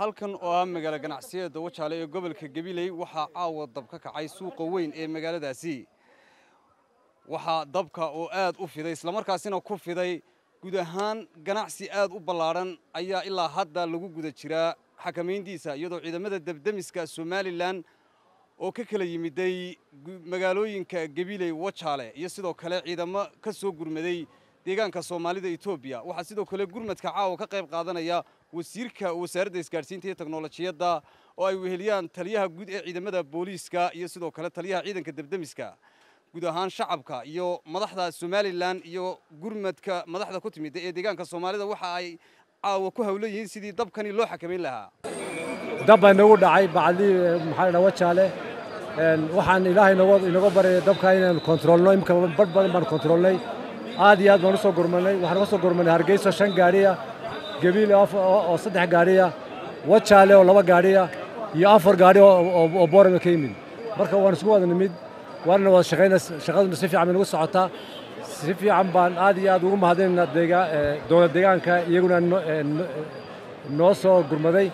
halkan oo ah magaalo ganacsiyada dawajaale ee gobolka gabiley waxaa caawa dab ka kacay suuqa weyn ee magaaladaasi waxaa dabka oo aad u fiday islamarkaasina ku fiday guud ahaan ganacsi aad u ballaadhan ayaa ilaa hadda lagu guda jiraa xakamayntiisa iyadoo ciidamada debdemiska somalilan oo ka kala yimiday magaalooyinka gabiley wajaale iyo sidoo kale ciidamo ka soo gurmaday deegaanka soomaalida etoobiya waxaa sidoo kale gurmadka caawa ka qayb qaadanaya wasiirka wasaaradda isgaadhsiinta iyo teknolojiyadda oo ay weheliyaan taliyaha guud ee ciidamada booliiska iyo sidoo kale taliyaha ciidanka debdemiska guud ahaan shacabka iyo madaxda somalilan iyo gurmadka madaxda ku timid ee deegaanka soomaalida waxa ay caawa ku hawlan yihiin sidii dabkani loo xakamayn lahaa dab baa inagu dhacay bacdii maxaa la wajaale waxaan ilaahay inaga baryay dabka inaan kontroolno imika badh badan baan kontroolnay aad iyo aad baan u soo gurmanay waxaan uga soo gurmanay hargeyso shan gaadhiya gabiile oo saddex gaadhiya wajaale oo laba gaadhiya iyo afar gaadhi oo boorama ka yimid marka waan isku wada nimid waana wada shaqayna shaqaduna si fiican bay nagu socotaa si fiican baan aad iyo aad ugu mahadinaynaa dowlad deegaanka iyaguna noo soo gurmaday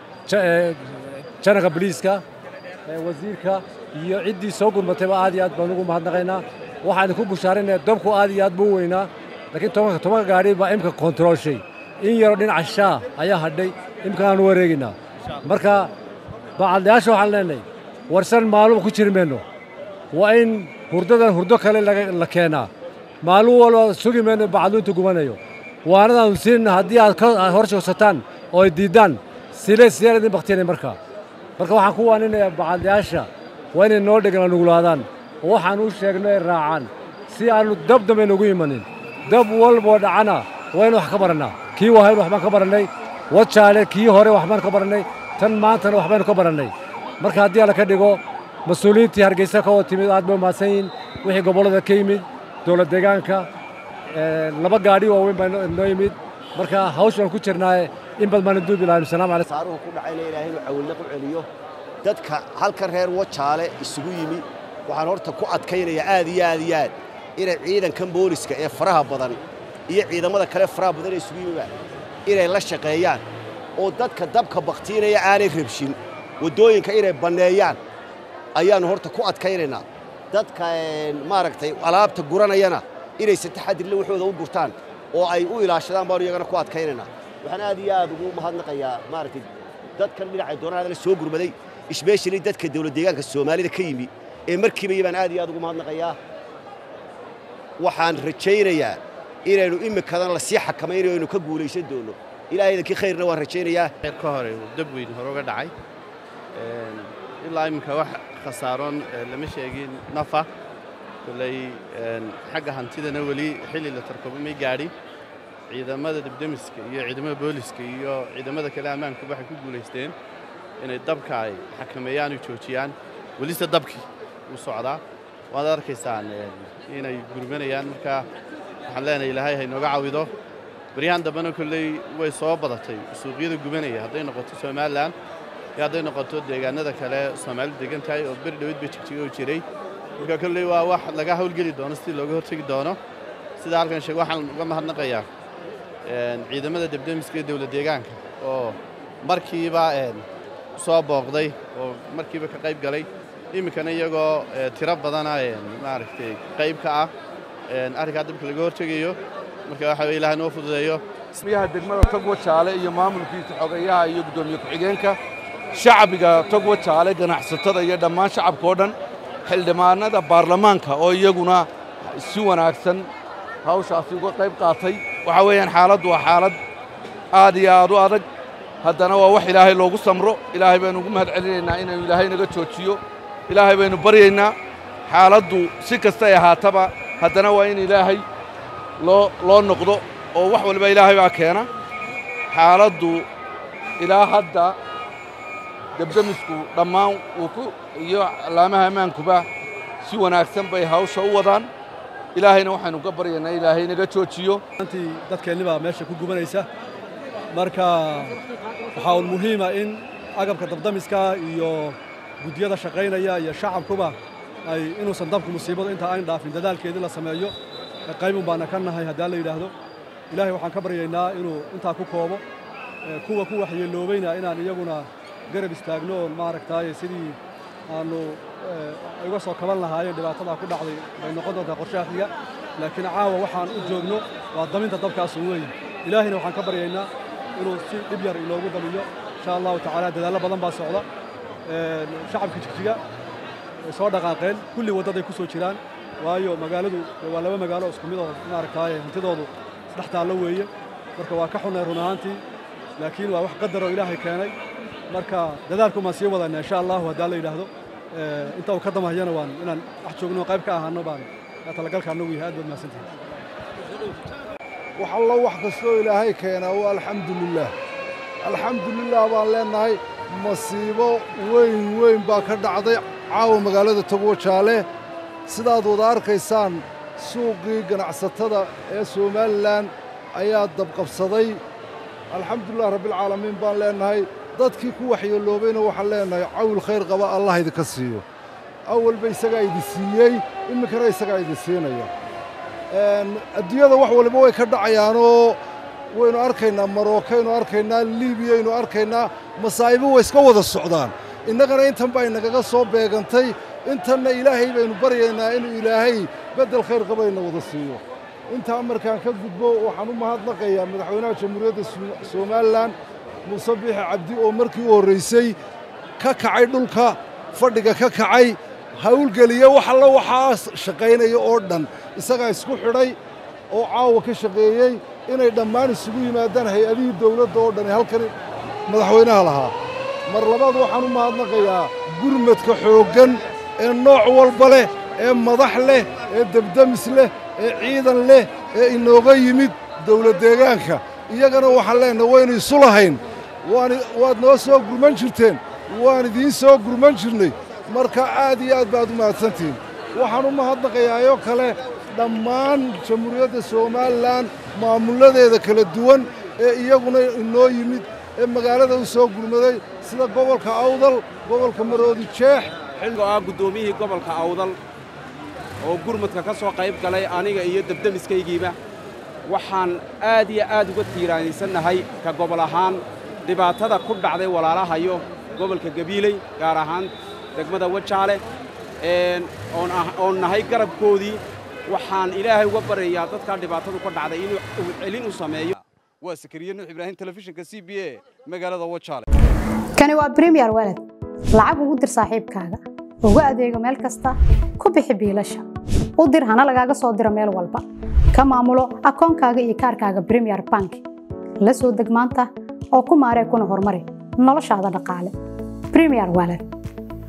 janaka boliiska wasiirka iyo ciddii soo gurmatayba aad iyo aad baan ugu mahadnaqaynaa waxaan ku bushaarinaya dabku aad iyo aad buu u weynaa laakiin tobanka tobanka gaadhi baa imka kontroolshay in yaroo dhinaca shaa ayaa hadhay imka aan u wareegaynaa marka bacadlayaasha waxaan leenahay warsan maalum ku jiri mayno waa in hurdadan hurdo kale la keenaa maalin walba sugi mayno bacadlu intuu gubanayo waanadaanu siinna haddii aad ka hor joogsataan oo ay diiddaan sile sideer idin baktiyanay markaa marka waxaan ku waaninayaa bacadlayaasha waa inay noo dhegan nugulaadaan oo waxaan u sheegno ay raacaan si aannu dab dambe nugu imanin dab walboo dhacana waa inu wax ka barannaa kii wahayn waxbaan ka barannay wajaale kii hore waxbaan ka barannay tan maantana waxbaynu ka barannay marka haddii alla ka dhigo mas-uuliyiintii hargeysa ka wada timid aad bay umahadsan yihin wixii gobollada ka yimid dowlad deegaanka laba gaadhi waaweyn baa noo yimid marka hawsh baan ku jirnaaye in bad baana duubi lahayn salaamu calaykum saaruhu ku dhacayna ilaahay inuu cawilnaq u celiyo dadka halka reer wajaale isugu yimi waxaan horta ku adkaynayaa aad iyo aad iyo aad inay ciidankan booliska ee faraha badan iyo ciidamada kale faraha badan ee isugu yimiba inay la shaqeeyaan oo dadka dabka bakhtiinaya aanay rabshin waddooyinka inay banneeyaan ayaannu horta ku adkaynaynaa dadka maaragtay alaabta guranayana inay si taxadirle waxooda u gurtaan oo ay u ilaashadaan baanu iyagana ku adkaynaynaa waxaan aad iyo aad ugu mahadnaqayaa maaragtay dadkan dhinacay doonaan la soo gurmaday isbeeshali dadka dawlad deegaanka soomaalida ka yimi ee markiiba iyo baan aad iyo aad ugu mahadnaqayaa waxaan rajaynayaa inaynu imikadan lasii xakamaynayo aynu ka guulaysan doonno ilaahay idankii khayrna waan rajaynayaa ka hore dab weyn hore uga dhacay ilaa iminka wax khasaaroon lama sheegin nafa koley xagga hantidana weli xilli la tarkobo may gaadhin ciidamada debdemiska iyo ciidamada booliska iyo ciidamada kale ammaankuba waxay ku guulaysteen inay dabka ay xakameeyaan oo joojiyaan welise dabkii wuu socdaa waad arkaysaan inay gurmanayaan marka waxaan leenahay ilaahay ha inooga cawido baryahan dambena kolley way soo badatay suuqyada gubanaya hadday noqoto somalilan iyo hadday noqoto deegaanada kale soomaalidu degan tahay oo beri dhawid ba jigjigo jiray marka kolley waa wax laga hawlgeli doono sidii looga hortegi doono sida halkan sheeg waxaan uga mahadnaqayaa ciidamada debdemiska iyo dowlad deegaanka oo markiiba soo booqday oo markiiba ka qayb galay iminkana iyagoo tiro badana maaragtay qayb ka ah arrinkaa dabka laga hortegayo marka waxa weye ilahay noo fududeeyo miyaha degmada togwa jaale iyo maamulkiisa xogeyaha iyo guddoomiye ku-xigeenka shacbiga togwa jaale ganacsatada iyo dhammaan shacabka oo dhan xildhibaanada baarlamaanka oo iyaguna si wanaagsan hawshaasi uga qayb qaatay waxaa weeyaan xaaladdu waa xaalad aad iyo aad u adag haddana waa wax ilaahay loogu samro ilaahay baynu ugu mahad celinaynaa inaynu ilaahay naga joojiyo ilaahay baynu baryaynaa xaaladdu si kastay ahaataba haddana waa in ilaahay loo loo noqdo oo wax walba ilaahay baa keena xaaladdu ilaa hadda debdemisku dhammaan wuu ku iyo allaamaha ammaankuba si wanaagsan bay hawsha u wadaan ilaahayna waxaynu ka baryaynaa ilaahay naga joojiyo antii dadkeenni baa meesha ku gubanaysa marka waxaa un muhiima in agabka dabdamiska iyo guddiyada shaqaynaya iyo shacabkuba ay inuusan dabku musiibadu inta ayn dhaafin dadaalkeedii la sameeyo qaybun baana ka nahay haddii la yidhaahdo ilaahay waxaan ka baryaynaa inuu intaa ku koobo kuwa ku waxyeeloobayna inaan iyaguna garab istaagno oon maaragtaaye sidii aanu uga soo kaban lahaayeen dhibaatadaa ku dhacday bay noqon doontaa qorshaha xiga laakiin caawa waxaan u joogno waa daminta dabkaasu weyn ilaahayna waxaan ka baryaynaa inuu si dhib yar inoogu damiyo insha allahu tacaala dadaallo badan baa socda shacabka jigjiga way soo dhaqaaqeen kulli waddaday ku soo jiraan waayo magaaladu waa laba magaalo isku mid oo maaragtaaye hantidoodu isdhex taallo weeye marka waa ka xunnay run ahaantii laakiin waa wax qadaroo ilaahay keenay marka dadaalku maan sii wadana insha allahu haddaa la yidhaahdo inta uu ka damahayana waan inaan wax joogno qayb ka ahaano baan talagalka annagu yahay aad baad mahadsantihin wax allo wax kastoo ilaahay keenaa waa alxamdulilaah alxamdulilah baan leennahay masiibo weyn weyn baa ka dhacday caawa magaalada togwo jaale sidaad wada arkaysaan suuqii ganacsatada ee somalilan ayaa dabqabsaday alxamdulilah rabbialcaalamiin baan leennahay dadkii ku waxyeeloobayna waxaan leennahay cawl khayr qaba allah idinka siiyo awalba isagaa idin siiyey iminkana isagaa idin siinaya adduunyada wax waliba way ka dhacayaanoo waynu arkaynaa marookaynu arkaynaa liibiyaynu arkaynaa masaa'ibo way iska wada socdaan innagana intan baa inagaga soo beegantay intanna ilaahay baynu baryaynaa inuu ilaahay beddel khayr qabayna wada siiyo intaa markaan ka gudbo waxaan u mahadnaqayaa madaxweynaha jamhuuriyadda somalilan muuse biixi cabdi oo markii u horraysay ka kacay dhulka fadhiga ka kacay hawlgeliya wax alla waxaa shaqaynaya oo dhan isagaa isku xidhay oo caawa ka shaqeeyey inay dhammaan isugu yimaadaan hay-adihii dawladda oo dhan halkan madaxweynaha lahaa mar labaad waxaan u mahadnaqayaa gurmadka xooggan ee nooc walba leh ee madax leh ee debdemis leh ee ciidan leh ee inooga yimid dawlad deegaanka iyagana waxaan leennahay waynu isu lahayn waad noo soo gurman jirteen waan idiin soo gurman jirnay marka aad iyo aad baad u mahadsantihiin waxaan u mahadnaqayaayoo kale dhammaan jamhuuriyadda somalilan maamulladeeda kala duwan ee iyaguna inoo yimid ee magaalada u soo gurmaday sida gobolka awdal gobolka maroodi jeex xilgo ah guddoomiyihii gobolka awdal oo gurmadka ka soo qayb galay aniga iyo debdemiskaygiiba waxaan aad iyo aad uga tiiraanaysannahay ka gobol ahaan dhibaatada ku dhacday walaalahayo gobolka gabiiley gaar ahaan degmada wajaale oon nahay garabkoodii waxaan ilaahay uga baryayaa dadkaa dhibaatadu ka dhacday inuu celin u sameeyo waa sakariye nuux ibraahim telefishinka c b a magaalada wajaale kani waa bremiyer walad lacag ugu dir saaxiibkaaga ugu adeego meel kasta ku bixi biilasha u dir hana lagaaga soo diro meel walba ka maamulo akoonkaaga iyo kaarkaaga bremiyer bank la soo deg maanta oo ku maaree kuna horumari noloshaada dhaqaale bremiyer walad